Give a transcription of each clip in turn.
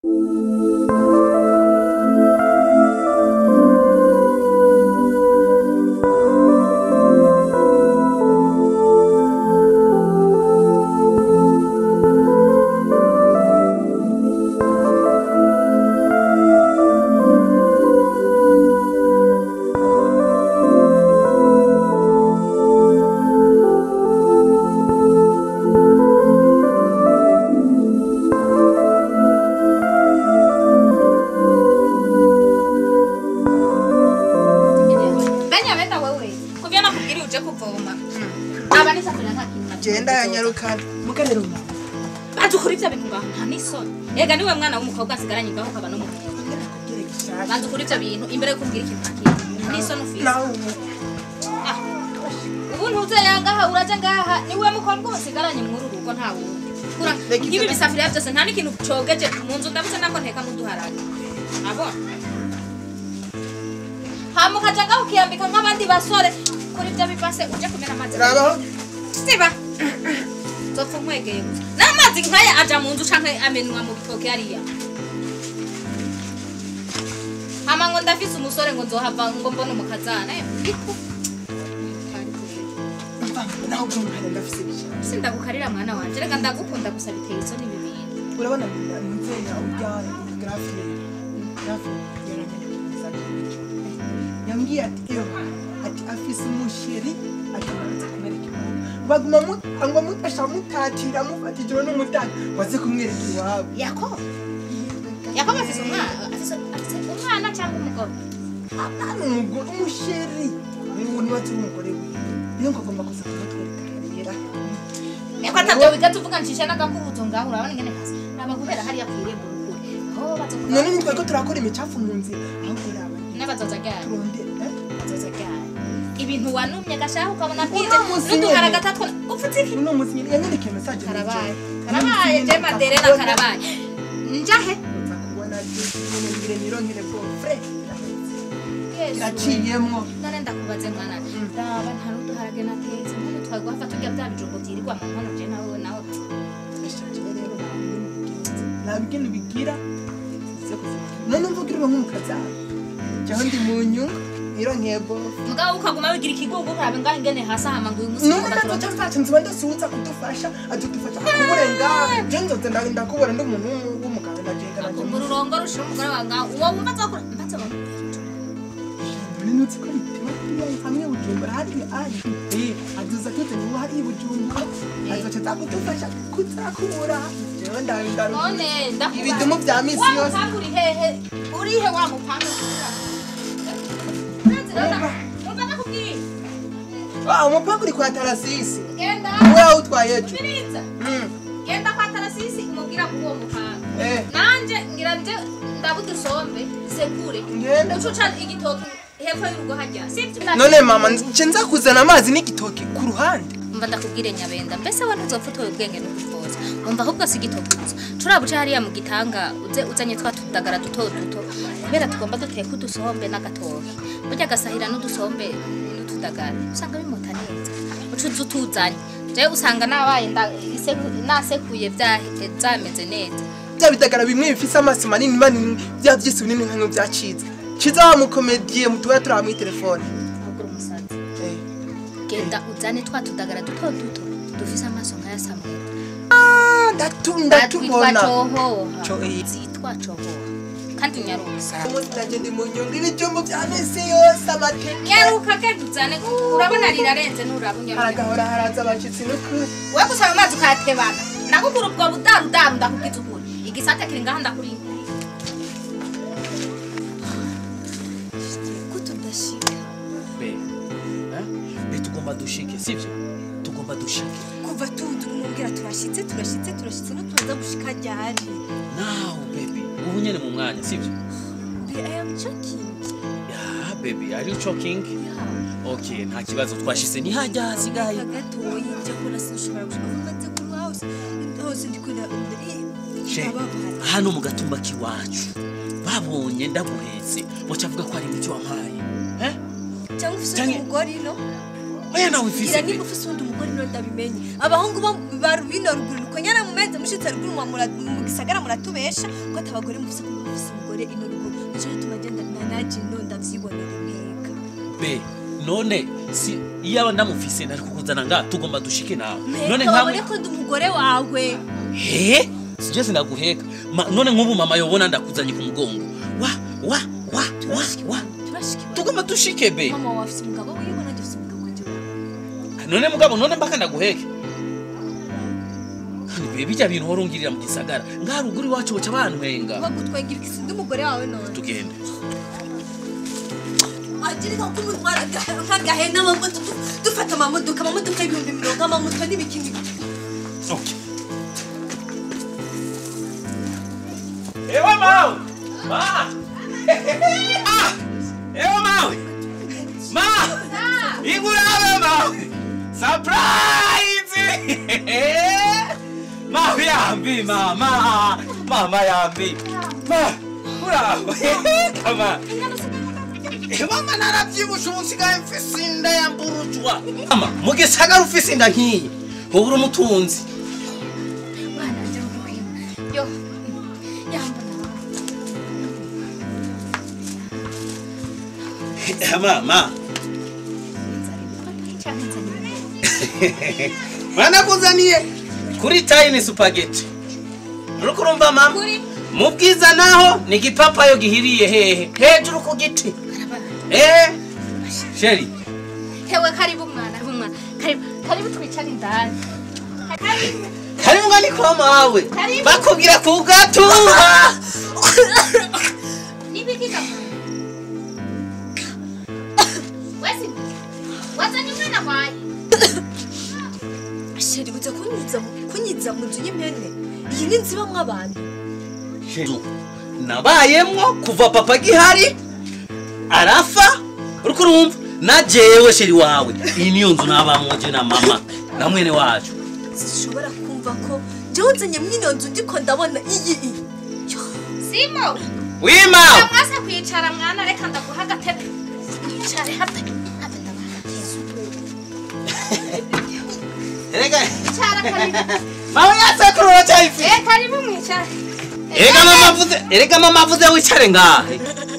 benyabenda wewe kubyo nakubwira uje kuvoma aba nisafuriya nta kintu na kimwe genda yanyarukana muganiro banza ukora ibyo bintu ngaho nta n'isoni ega niwe mwana w'umukobwa asigaranye ngaho ukaba n'umuhungu banza ukora ibyo bintu imbere yo kumbwira ikintu nta kintu nta n'isoni ufite nawe Ah, ubu ntuzeye ngaha uraje ngaha niwe mukobwa usigaranye muri uru rugo nta wundi Kura, Reka nk'ibi ibyo- bisafuriya byose nta n'ikintu cogeje mu nzu ndabuse nako nteka n'uduharage abona hama ukaja ngaho ukiyambika nk'abandi basore kuri ibyo bibase uje kumena amazi rabaho siba nzopfa nkwegeye gusa n'amazi nkaya aja mu nzu canke amenwa mu bitoke hariya hama ngo ndafise umusore ngo nzohava ngo mbone umukazana eh, iku naho bwumvane ndafise bisha sindagukarira mwana wanje reka ndagukunda gusa biteye isoni ibi bintu urabona mzenya urya grafe grafe yambwiye ati iyo ati afise umusheri ati naze kumwereka iwabo baguma mu- ngo mutasha mutatira mufata ijoro n'umutaka waze kumwereka iwabo yakobo yakobo afise umwana afise afise umwana cyangwa umugore apana umugore umusheri ubu niwe turi umugore wiwe niyo ngo agomba kuza kumutwereka rero Eko atabyo wiga tuvuga ncishe n'agakubuzo ngaho urabona ingene hasa naba kubera hariya kwirembo rukuri aho bazokuvuga none nitwe ko turakora imicafu mu nzira aho kuraba n'abazoza ryari turondera eh? bazoza ryari ibintu wanumye gashaka ukabona bwije Uno musi n'uduhara nyene. gatatwa upfutse iki uno munsi nyine yanyandike message karabaye karabaye je maderena karabaye njahe uza kubona nyine ngire nironkere bwo fre Yesu. iraciyemwo none ndakubaze mwana raba nta n'uduharage natetse none twagwapfa turya bya bijumbo byirirwa mu nkono je nawe nawe nta bintu bigira none mvugirwa nk'umukazana cyangwa ndi mu nyungu nironkeye bwo mugabo ukaguma wigira ikigugu urabe ngaho ingene hasi hama ngo uyu munsi none ngomba natwe turonke cyacu nziba ndasuhuza kudufasha adudufasha akuburenga je nzoze nda- ndakubona ndi umuntu w'umugabo najenga mu rurongo rushira umugore wawe ngaho uwo wumva azakura mbaze bamubwira none nutse ko bituma kuriya hamwe bujumbura hariya ari eh aduza tute niwo hari bujumbura azoca zakudufasha kuzakura jewe ndabindaro none ndakubaza ibidumu vya misi wa yose mupanga uri hehe uri he wa mupanga umva nakubwiye ah umupanga uri kwa tarasisi genda we awutwaye ejo biriza Mm, genda kwa tarasisi umubwira ko uwo mupanga eh nanje ngira nje ndabudusombe sekure ngenda ucuca igitoki hepfo y'urugo hajya sibyo none mama nje nza kuzana amazi n'igitoki ku ruhande umva ndakubwire nyabenda mbese we ntuzopfa utoye ubwenge n'ubukoza umva ahubwo si igitoki gusa turabuca hariya mu gitanga uze uzanye twa tudagara duto duto kubera tugomba duteka udusombe n'agatoki burya agasahira n'udusombe n'utudagara usanga bimuta neza ucuza utuzanye jewe usanga nabaye nda- iseku- nasekuye bya- byameze neza bya bidagara bimwe bifise amaso manini manini bya vyisi binini nka vyacitse ciza wa mukomediye mutuba turi muri telefone ahubwo uri umusazi eh genda uzane twa tudagara duto duto dufise amaso nk'aya samweli ah ndatu twitwa ndatubona cohoha Co- eh. zitwa cohoha kandi nyarusa umunsi nanje ndi mu nyungu ibijumbu vya misi yose amateke nyaruka genda uzane urabona rirarenze nturaba unyaruka haragahora haraza abashitsi n'ukuri we gusaba amazi ukayatebana nagukura ubwo budarudaru ndakubwiza ukuri igisate kiri ngaha ndakuri ko tudashika be eh? be tugomba dushike sivyo tugomba dushike kuva tundi umubwira turashitse turashitse turashitse no tuza gushika ryari now baby ubu nyene mu mwanya sivyo Be, I am joking. yeah baby are you choking Yeah. okay nta kibazo twashise ni hajya hasigaye Aka gatoyi njya kubona sinshobora gushika aho maze kuba hose hose ndi kwenda she ndababara hano mu gatumba k'iwacu babonye ndaguhetse boca avuga ko ari imiti wampaye eh? cyangwa ufite Canke- umugore ino oya nawe ufise ira be niba ufise uwundi mugore niwe ndabimenye abahungu bo ba bino ruguru nuko nyana mumenze mushitse ruguru mwa mura- mu gisagara muratubesha ko ati abagore mufise ko mufise umugore ino ruguru nico gituma genda nanaje ino ndavyibonera impeka be none si iyo aba ndamufise nari kukuzana nga tugomba dushike nawe none mpeka nkawe wabone ko ndi umugore wawe he sije sinaguheka Ma- none nk'ubu mama yobona ndakuzanye ku mugongo wa wa wa wa wa turashikiwe tugomba dushike be mama wawe afise umugabo wiwe nanjye afise umugabo wanje none mugabo none mbaka ndaguheke kandi be bijya bintu uhora ungirira mu gisagara ngaha ruguru iwacu boca bantwenga kuba gutwengira iki sindi umugore wawe none tugende wagirika ko umutwara nk'agahena amamodoka dufata amamodoka amamodoka y'ibihumbi mirongo amamoto n'ibikini Okay. Ewa mawe! Ma! Ah! Ewa mawe! Ma! Igurabe mawe! Surprise! Mawe yambi mama! Mama yambi! Ma! Uraho! Kama! Mama naravyibusha ubu nsigaye mfise inda yamburujwa. Mama, mu gisagara ufise inda nk'iyi, wowe uri umutunzi. Bana nje ngukwima. Yo. Yambona. Mama, Cyane nzanye. banakuzaniye kuri tayini supageti. Uriko urumva mama? Kuri Mu bwiza naho ni igipapayo gihiriye hehe? Hejuru ku giti. karabana. Eh? Sheri, Hewe karibu mwana, karibu mwana. Karibu, karibu twicare indani. Karibu. karibu ngani kwa mawe. Karibu. Bakubwira kugatuha. Nibikika mwana. Wesi. Wazanye umwana wawe. sheri buze kunyiza mu- kunyiza mu nzu y'impene iyi ni inzu ibamwo abantu Sheri, nabayemwo kuva papa gihari arafa uriko urumva na jewe sheri wawe iyi niyo nzu nabamwo je na mama na mwene wacu zishobora kumva ko jewe nzanye mwino nzu ndiko ndabona iyi iyi Yo, Simo. wima Mwase kwicara mwana reka ndaguha agatebe. Wicare hape. Hape ndabaha. erega Icara karibu. mama yasekuru uracyayifite Eh karibu mwicare. erega mama avuze erega mama avuze wicare ngahe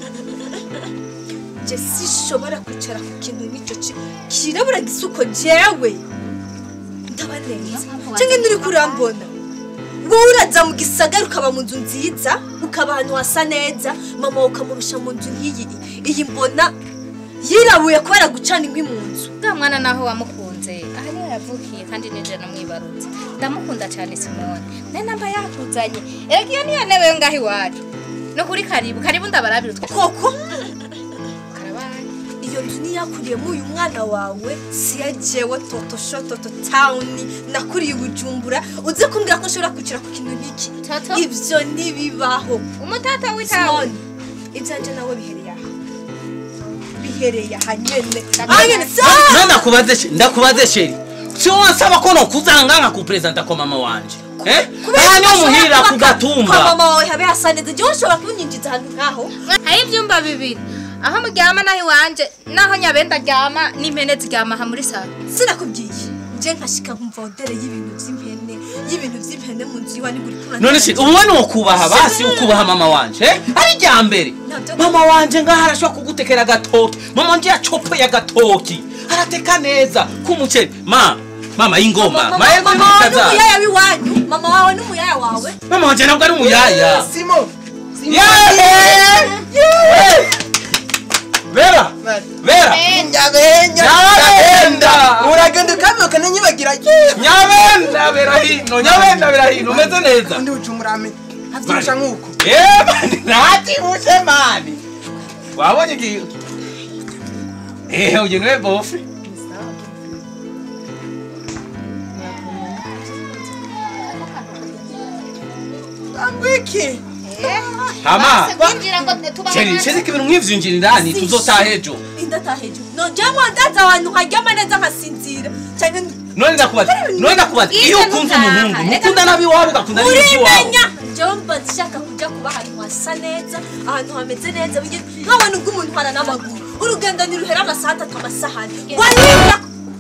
je sishobora kwicara ku kintu nk'icyo ki- kirabura gisuko jewe ndabaneza cyangwa nturi kurambona wowe uraza mu gisagara ukaba mu nzu nziza ukaba ahantu hasa neza mama wawe ukamurusha mu nzu nk'iyi iyi mbona yirabuye kubera gucana inkwi mu nzu Bwa mwana naho wamukunze aha niho yavukiye kandi nije namwibarutse ndamukunda cyane simone ne namba yakuzanye erega iyo niyo ntebe yo ngaho iwacu no kuri karibu karibu ndabarabira utwo koko karabaye iyo nzu niyakuriyemo uyu mwana wawe siya jewe toto sho toto tawuni nakuriye i bujumbura uze kumbwira ko nshobora kwicara ku kintu nk'iki Toto? ibyo ntibibaho umutata w'itawe simoni ibyanje nawe bihereye aha bihereye aha nyene Ndakubona. aha nyene Na ndakubaze she- ndakubaze sheri sio wansaba ko nokuzanga nka kupresenta kwa mama wanje eh aha niho muhirira ku kwa gatumba mama wawe habe hasa neza jewe ushobora kunyinjiza ahantu nk'aho hari ibyumba bibiri aho muryama naho iwanje naho nyabenda aryama n'impene ziryama aha muri salo sinakubwiye nje nkashika nkumva odere y'ibintu by'impene y'ibintu by'impene mu nzu iwanyu uri kurana none se ubu ni ukubaha basi ukubaha mama wanje eh ari rya mbere Nabyo- mama wanje ngaho arashobora kugutekera agatoki mama wanje yacopoye agatoki arateka neza k'umuceri ma mama y'ingoma mama mahirwe mama wawe n'ibikaza n'umuyaya w'iwanyu mama wawe n'umuyaya wawe mama wanje ntabwo ari umuyaya simo yeee vera vera nyabenya nyabenda uragenda ukabyuka nanyibagira nyabenda bera hino nyabenda bera hino umeze neza undi ucumurame abyusha nk'uko Eh, mani ntakibushe mani wabonye iki eh uyu niwe bofe ambiki hama kwinjira ngo tubaho cheri cheri ibintu nk'ivyinjira indani tuzotaha ejo indataha hejuru nongeyemo ndaza ahantu nkaryama neza nkasinzira cyangwa none ndakubaza none ndakubaza iyo Bwiza ukunze nutaha. umuhungu mukunda nabiwabo ugakunda n'iby'iwabo urimenya njyewe mba nshaka kujya kuba ahantu hasa neza ahantu hameze neza nkabona ubwo umuntu ntwara n'amaguru urugendo ntiruhera amasaha atatu amasahani warira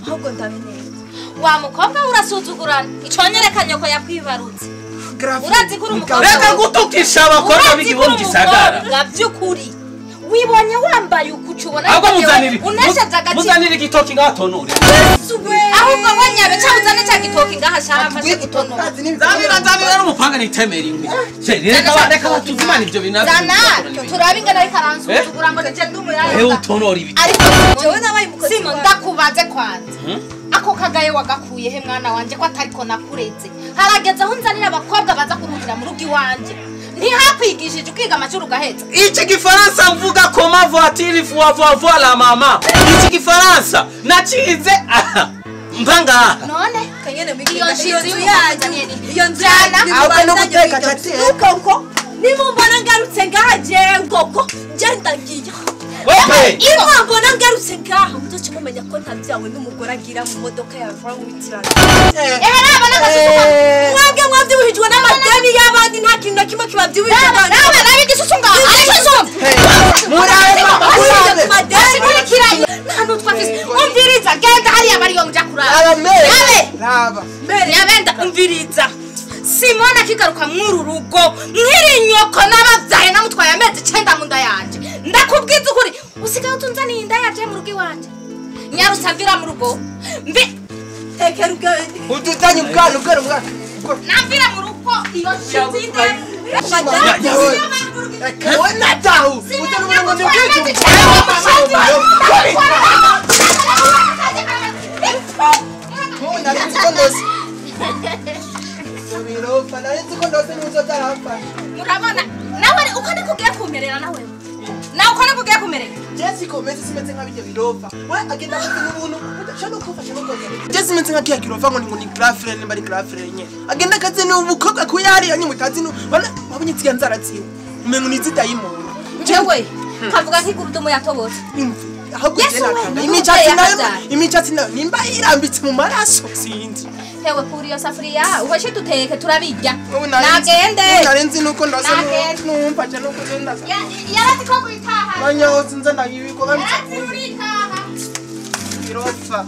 ahubwo ndabe neza wa mukobwa we urasuzugurana iconyereka nyoko yakwibarutse urazi ko uri umukobwa reka gutukisha abakobwa urazi ko b'igihugu uri gisagara umukobwa by'ukuri wibonye wambaye ukuca ubona ahubwo ko muzanire unesheje agaciro muzanire igitoki ngatonore ahubwo we nyabe cyangwa uzane cya gitoki ngaha shaka mfashe gutonora nzanira nzanira n'umupanga nitemera inkwi Je, reka ba- reka batuzimana ibyo bintu zana turabe ingana ariko aransuzugura ngo nije ndi ewe umuyaya utonora ibiti ariko jewe nabaye umukozi simo wawe. ndakubaze kwanza ako kagaye wagakuye he mwana wanje ko atariko nakureze harageze aho nzanira abakobwa baza kuruhira mu rugo iwanje ntihakwigishije ukiga amashuri ugaheza iki gifaransa mvuga koma voitire voa voa voa la mama iki gifaransa nacize aha mva ngaha none kanyene Iyo mwigira nshinzi iyo nzu y'umukozi yanyu nyene. iyo nzu Jana, yanyu ahubwo no nimubanzanye guteka mwiga. chateye. nuko uko nimumbona ngarutse ngaha jewe koko je ndagiye wewe iyo mbona ngarutse ngaha muzoce mumenya ko ntabyawe n'umugore agira mu modoka ya vawutirana ehe naba n'agasusuka mwebwe mwabyibuhijwe n'amadeni y'abandi nta kintu na kimwe kibabyibuhije nawe nawe nawe igisusu ngaho aricyo nsumva murabe mama murabe kurikiranye nta n'utwo afise umviriza genda hariya bariyo muja kurara raba mere Yabe. raba nyabenda umviriza simona akigaruka mw'uru rugo mwiri nyoko n'ababyaye namutwaye amezi icenda mu nda yanje ndakubwiza ukuri usigaye utunzaniye inda yaje mu rugo iwanje nyarusavira mu rugo mbi tekera ubwenge udutanye ubwana ubwana ubwana namvira mu rugo iyo nshinzinde wena dahu utari ubona ngo ni ubwenge Mubu nari nzi ko ndose birofa nari nzi ko ndose n'uzo tarapfa murabona nawe uko niko ugiye kumerera nawe nawe uko niko ugiye kumerera Jesse komeze simeze nka bijya birofa we agenda afite n'ubuntu udashaka kumfasha no koza Jesse simeze nka kiya kirofa ngo ni ngo ni girlfriend nimba ari girlfriend nye agenda akaze ni umukobwa ku yari yanyu mutazi no bana wabonye tsiya nzara tsiwe umengo ni zidayimoni jewe kavuga nk'igurudumu yatobotse imvi ahubwo Yesu je we, nakanga ni imicatsi umubyeyi nayo yahabyara. imicatsi nayo nimba irambitse mu maraso sinzi hewe kuri iyo safuriya uheshe duteke turabirya Ubu nari nzi- nagende ubu nari nzi nuko ndose Nagende. numfasha nuko nenda yarazi ko kuritaha banya hose nza nabibiko yarazi babitse kuritaha birofa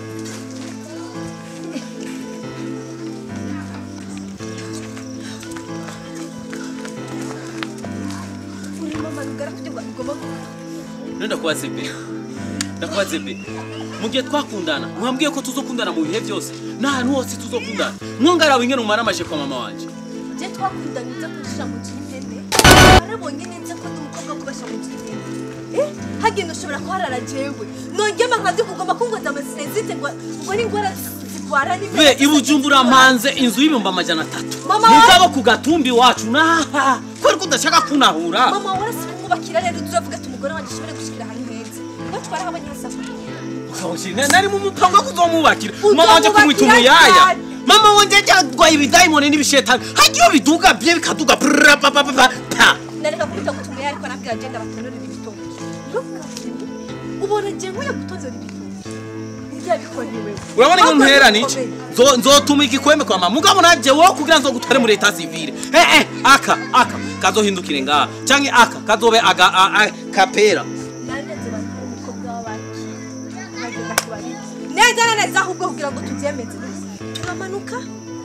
ndakubaze be ndakubaze be mu gihe twakundana mwambwiye ko tuzokundana mu bihe byose n'ahantu hose tuzokundana mwongarawe ingene umara amaje kwa mama wanje je twakundanye nza kushira mu cy'ihene arabonye neza ko ndi umukobwa kubasha mu cy'ihene eh hagenda ushobora kuharara jewe nongema nkabyo kugomba kungoza amasinezite ngo ngo ni ingwara zitwara ni be ibujumbura mpanze inzu y'ibihumbi amajana atatu Mama mugabo ku gatumbi iwacu naha kubera ko udashaka kunahura mama warasi kumubakira rero uzavuga ati umugore wanjye ashobore gushikira ahantu heza ngo twara habonye hasafuriya Ukawushira, nari mu mupango wo kuzomwubakira Uzomwubakira mama wanje kumwita umuyaya cyane. mama wanje yarwaye ibidayimoni n'ibishetani hagiye biduga bye bikaduga brrra, pa pa pa pa pa nareka kubita gutumira ariko nabwira agenda batonurira ibitoki ntukabwire ubona je nkwiye gutonzora ibitoki ntibyabikorewe urabona iyo Ahubwo ntera bikomeye. niki Zo- nzotuma igikwembe kwa mama mugabo nanje wowe kugira nzogutware muri leta civile eh eh aka aka kazohindukire ngaha canke aka kazobe aga a- a- kapera naneze bantu umukobwa w'abandi bagenda kubarira neza na neza ahubwo kugira ngo tubyemeze turamanuka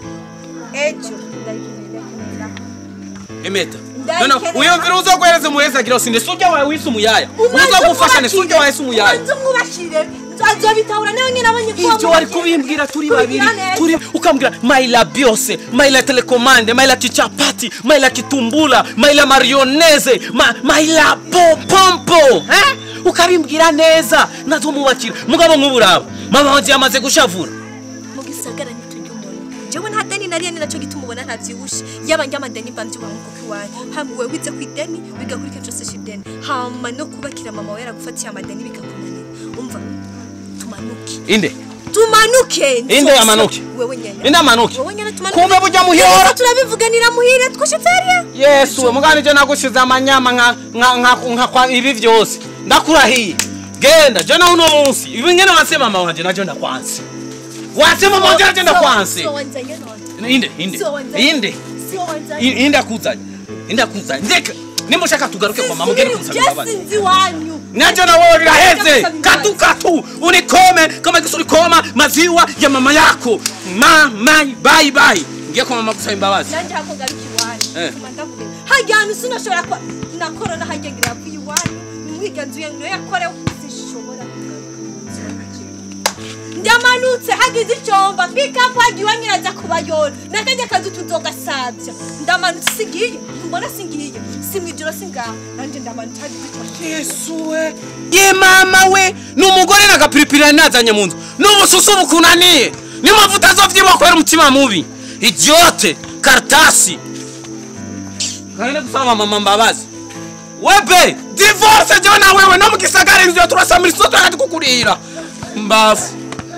ejo ndayikenera emeta Ndayikenera. none uyumvira uzoguhereza umuheza agira sinde sujya wawe wise umuyaya uzogufasha ne sujya wawe se umuyaya ubanza umwubakire azobitahura nawe nyine abonye ko ivyo wari wamwubakira. kubimbwira turi babiri Kubigira neza. turi ukambwira maila byose maila telekomande maila kichapati maila kitumbula maila marioneze ma, maila popompo eh? ukabimbwira neza nazomubakira mugabo nk'uburaba mama wanje yamaze gushavura mu gisagara ntitujya umuntu jewe nta deni nariye ni nacyo gituma ubona ntabyibushe yaba njya amadeni mba mbyubaha nk'uko iwanyu hama wowe wize ku ideni bigakurikira cyose ideni hama no kubakira mama we yaragufatiye amadeni bikakunanira umva tumanuke inde tumanuke inde Nzose. amanuke wewe nyene inde amanuke wowe nyene tumanuke kumbe burya muhira Reka turabivuganira muhire twashitse hariya yesu we mugani je nagushize amanyama nka nka nka nka kwa ibi vyose ndakurahiye genda je nawe uno munsi ibi ngene wanse mama wanje naje ndakwanse wanse mama wanje naje ndakwanse So wanzanye none inde inde So wanzanye. inde So wanzanye I- inde akuzanye inde akuzanye ndeka nimushaka tugaruke kwa mama ugende kumusaba imbabazi sinzi wanyu Nacho na wewe biraheze katu katu unikome kama kisu ulikoma maziwa ya mama yako mama bye bye ngiye kwa mama gusaba imbabazi nanjye hako garuka iwanyu Eh. Tuma ndavuga hajya ahantu sinashobora kwa na korona hajya ngira ku iwanyu nimwiganzuye ngo yakorewe sinshobora kugaruka mu nzu yanjye. ndamanutse hagize icyomba pikapu hagiye iwanyu iraza kubayora nakajya kazi tuzogasabya ndamanutse singiye mbona singiye si mu ijoro singaha nanjye ndamanutse hagize icyomba yesu we ye mama we ni umugore n'agapiripiri yari nazanye mu nzu n'ubususu bukunaniye niyo mpamvu utazovyibuha kubera umutima mubi idiote karatasi ngahene gusaba mama mbabazi webe divorce jewe na wewe no mu gisagara inzu yo turasamira isoto yakati kukurira mbafu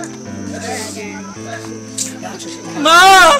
ma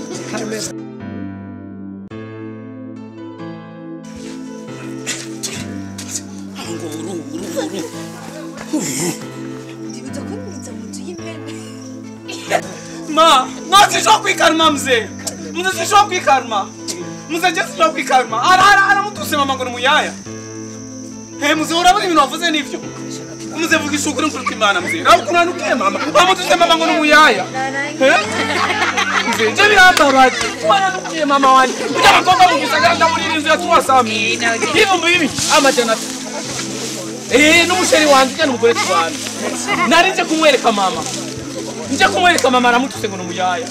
nguru nguru ndibuza ko nza mu nzu y'impene Ma, no sishobora kwikaruma mzee. Mzee sishobora kwikaruma. Mzee je sishobora kwikaruma. Ara ara ara mutuse mama ngo ni muyaya. He mzee urabona ibintu wavuze nivyo. Mzee vugisha ukuri nkuri kw'Imana mzee. Rabu kunanukiye mama. Bamutuse mama ngo ni muyaya. He? Mzee je birambabaje. Kunanukiye mama wanje. Ujya abakobwa mu gisagara ndamurira inzu ya tuwasami. Hivyo mbibi amajana atatu. Eh, n'umusheri wanje ujya n'umugore tubana. Nari nje kumwereka mama. nje kumwereka mama aramutuse ngo ni umuyaya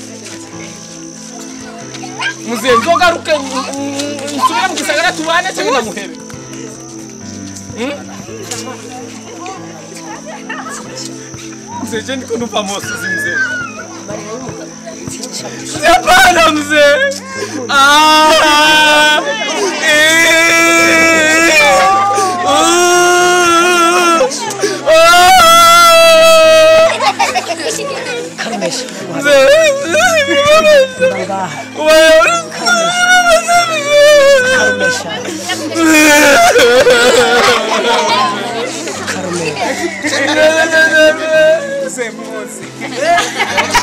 muzehe nzogaruke n- n- nsubire mu gisagara tubane cyangwa ndamuhebe Hmm? mzee je ndiko numva mosozi mzee Mzee, hapana mzee Ah, eh, ah, ah. Semuzi.